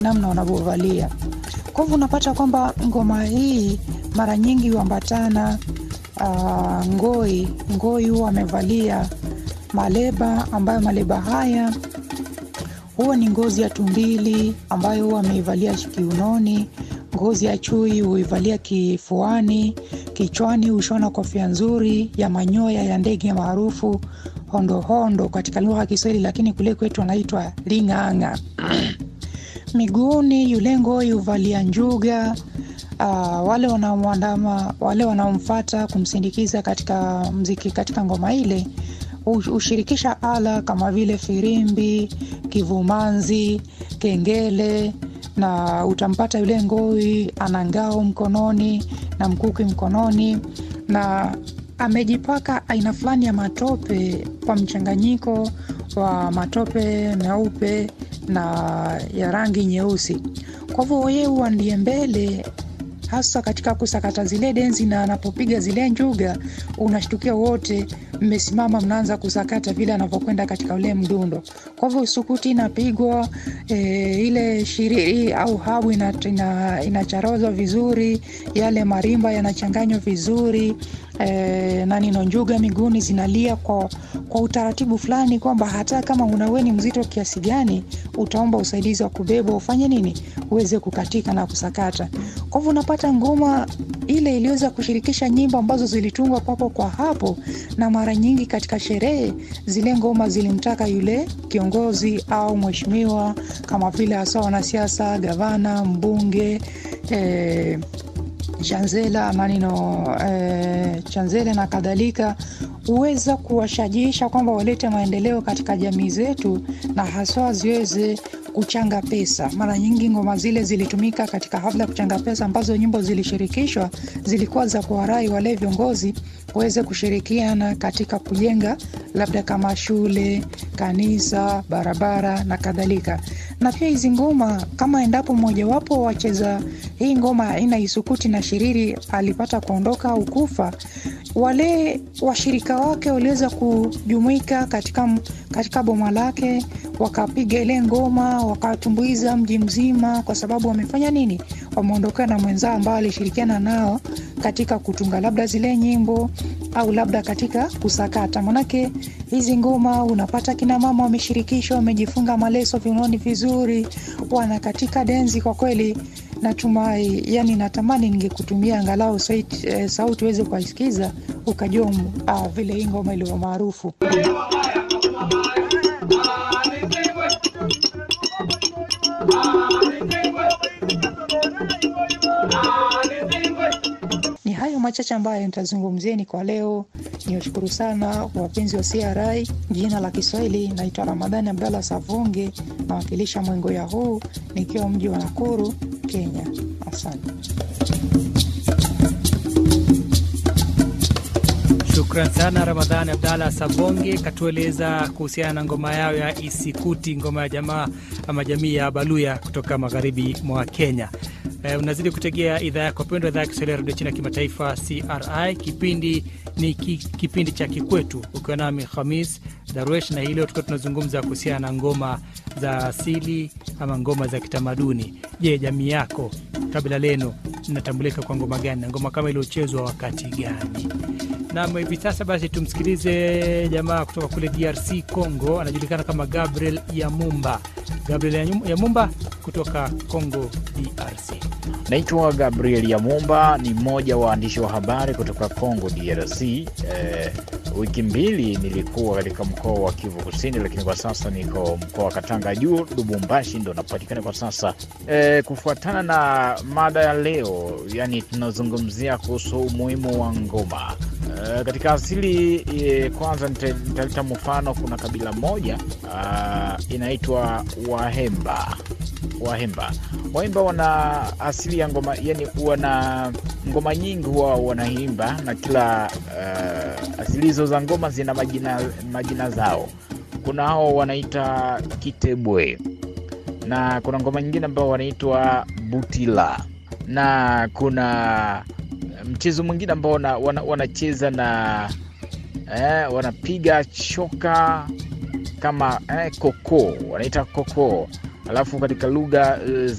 namna wanavyovalia. Kwa hivyo unapata kwamba ngoma hii mara nyingi huambatana uh, ngoi. Ngoi huwa amevalia maleba, ambayo maleba haya huwa ni ngozi ya tumbili ambayo huwa ameivalia kiunoni. Ngozi ya chui huivalia kifuani. Kichwani hushona kofia nzuri ya manyoya ya ndege maarufu hondohondo katika lugha ya Kiswahili, lakini kule kwetu anaitwa ling'ang'a. Miguuni yule ngoi huvalia njuga. Uh, wale wanaomwandama wale wanaomfata kumsindikiza katika mziki katika ngoma ile hushirikisha ala kama vile firimbi, kivumanzi, kengele na utampata yule ngoi ana ngao mkononi na mkuki mkononi na amejipaka aina fulani ya matope kwa mchanganyiko wa matope meupe na ya rangi nyeusi. Kwa hivyo yeye huwa ndiye mbele hasa katika kusakata zile denzi, na anapopiga zile njuga unashtukia wote mmesimama mnaanza kusakata vile anavyokwenda katika ule mdundo. Kwa hivyo sukuti inapigwa e, ile shiriri au habu inacharozwa ina, ina vizuri, yale marimba yanachanganywa vizuri e, na nino njuga miguuni zinalia kwa, kwa utaratibu fulani kwamba hata kama unaweni mzito kiasi gani utaomba usaidizi wa kubebwa ufanye nini uweze kukatika na kusakata. Kwa hivyo unapata ngoma ile iliweza kushirikisha nyimbo ambazo zilitungwa papo kwa hapo, na mara nyingi katika sherehe zile ngoma zilimtaka yule kiongozi au mheshimiwa, kama vile hasa wanasiasa, gavana, mbunge eh, chanzela manino eh, chanzele na kadhalika, huweza kuwashajiisha kwamba walete maendeleo katika jamii zetu na haswa ziweze kuchanga pesa. Mara nyingi ngoma zile zilitumika katika hafla ya kuchanga pesa, ambazo nyimbo zilishirikishwa zilikuwa za kuwarai wale viongozi waweze kushirikiana katika kujenga labda kama shule, kanisa, barabara na kadhalika. Na pia hizi ngoma kama endapo mmojawapo wacheza hii ngoma aina isukuti na shiriri alipata kuondoka au kufa, wale washirika wake waliweza kujumuika katika, katika boma lake wakapiga ile ngoma wakatumbuiza mji mzima, kwa sababu wamefanya nini? Wameondokana na mwenzao ambao alishirikiana nao katika kutunga labda zile nyimbo au labda katika kusakata. Manake hizi ngoma unapata kina mama wameshirikishwa, wamejifunga maleso viunoni vizuri, wana katika denzi. Kwa kweli natumai, yani natamani ningekutumia angalau sauti eh, sauti uweze kuisikiza ukajua ah, vile hii ngoma ilivyo maarufu. Ni hayo machache ambayo nitazungumzieni kwa leo. Niwashukuru sana wapenzi wa CRI. Jina la Kiswahili naitwa Ramadhani Abdallah Savunge, nawakilisha mwengo ya huu nikiwa mji wa Nakuru, Kenya. Asante. Shukran sana Ramadhani Abdalla Sabonge katueleza kuhusiana na ngoma yao ya Isikuti, ngoma ya jamaa ama jamii ya Baluya kutoka magharibi mwa Kenya. E, unazidi kutegea idhaa yako pendwa, idhaa ya Kiswahili ya redio China kimataifa CRI. Kipindi ni ki, kipindi cha Kikwetu, ukiwa nami Khamis Darwesh, na hii leo tukiwa tunazungumza kuhusiana na ngoma za asili ama ngoma za kitamaduni. Je, jamii yako, kabila lenu linatambulika kwa ngoma gani na ngoma kama iliochezwa wakati gani? Nam, hivi sasa basi tumsikilize jamaa kutoka kule DRC Congo, anajulikana kama Gabriel Yamumba. Gabriel Yamumba kutoka Congo DRC. Naitwa Gabriel Yamumba, ni mmoja wa waandishi wa habari kutoka Congo DRC. Eh, wiki mbili nilikuwa katika mkoa wa Kivu Kusini, lakini kwa sasa niko mkoa wa Katanga juu, Lubumbashi ndo napatikana kwa sasa. Eh, kufuatana na mada ya leo, yani tunazungumzia kuhusu umuhimu wa ngoma. Uh, katika asili eh, kwanza nitaleta mfano. Kuna kabila moja uh, inaitwa Wahemba. Wahemba Wahemba wana asili ya ngoma, yani wana ngoma nyingi huwa wanaimba, na kila uh, asili hizo za ngoma zina majina, majina zao. Kuna hao wanaita Kitebwe na kuna ngoma nyingine ambao wanaitwa Butila na kuna mchezo mwingine ambao wanacheza wana, wana eh, wanapiga choka kama eh, koko wanaita koko, alafu katika lugha